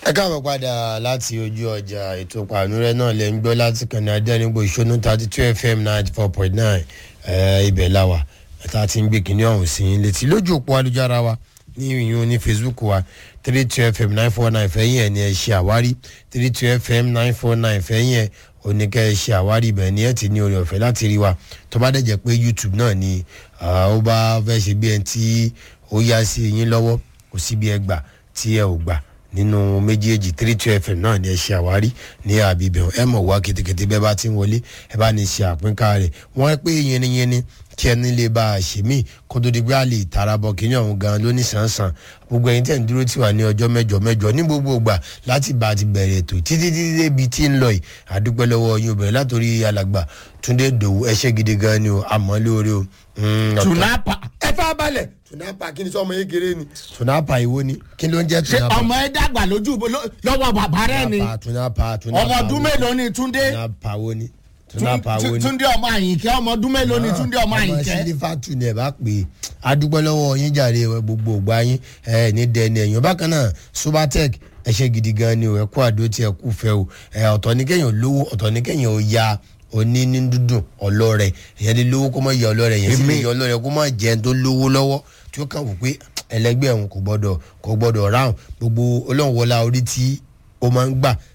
ẹ káàbọ̀ padà láti ojú ọjà ètò pàánúrẹ́ náà lẹ́ ń gbọ́ láti kàn ní adẹ́nigbò ìṣónú thirty two fm ninety four point nine ibẹ̀ la wà tá a ti ń gbé kinní ọ̀hún sí i létí lójú òpó ayélujára wa ní ìyún ní facebook wa three two fm nine four nine fẹ́yìn ẹ̀ ní ẹ ṣe àwárí three two fm nine four nine fẹ́yìn ẹ̀ oníkẹ́ ẹ ṣe àwárí ibẹ̀ ni ẹ ti ní oore ọ̀fẹ́ láti rí wa tó bá dẹ̀ jẹ́ pé youtube náà ni ó bá fẹ́ ṣe bí ẹni tí ó yá sí yín lọ́wọ́ kò sí bí ẹ gbà tí ẹ ò gbà nínú méjèèjì three two fm náà ni ẹ ṣe àwárí ní àbíbẹ̀ ẹ mọ̀ wá ketekete bẹ́ẹ̀ bá ti ń wọlé ẹ bá ní ṣe àpínká rẹ̀ wọ́n pé yẹniyẹni kí ẹni lè bá a ṣe mí kó tó di pé a lè tara bọ̀ kí ní ọ̀hún gan lóní sàn-sàn gbogbo ẹ̀yin tẹ̀ ń dúró tì wá ní ọjọ́ mẹ́jọ mẹ́jọ ní gbogbo ìgbà láti bá a ti bẹ̀rẹ̀ ètò títí títí débi tí ń lọ yìí àdúpẹ́ lọ́wọ́ yín obìnrin látòrí alàgbà túndé dòwú ẹṣẹ́ gidi gan ni o àmọ́ lóore o. tunapa ẹ fà balẹ̀ tunapa kí ni sọ ọmọ yẹn kéré ni. tunapa ìwo ni kí ló ń jẹ́ ṣe tunapa. ọmọ ẹ dàgbà lójú ló- lọ́wọ́ bàbá rẹ ni tunapa tunapa tunapa ọmọ ọdún wo- mélòó ni túndé tunapa wo ni tunapa wo Tún- ni. túndé ọmọ àyìnkẹ́ ọmọ ọdún mélòó ni túndé ọmọ ọmọ àyìnkẹ́ sílífàtù ni ẹ bá pè é adúgbò lọ́wọ́ yín jàre gbogbo ògbà yín ẹ ní dẹni ẹ̀yìn bákan náà subatec ẹ ṣe gidi gan ni o ẹ kú àdó tí ẹ kú fẹ́ o ẹ ọ̀tọ̀ ní kéèyàn lówó ọ̀tọ̀ ní kéèyàn ó ya oní ní dúdùn ọlọ́rẹ̀ èyàn lè lówó kó má ya ọlọ́rẹ̀ èyàn sì lè ya ọlọ́rẹ̀ kó má jẹun tó lówó lọ́wọ́ tí ó kàn wò pé ẹlẹgbẹ́ òun kò gbọ́dọ̀ kò gbọ́dọ̀ ráhùn gbogbo ọlọ́run wọlá orí tí ó máa ń gbà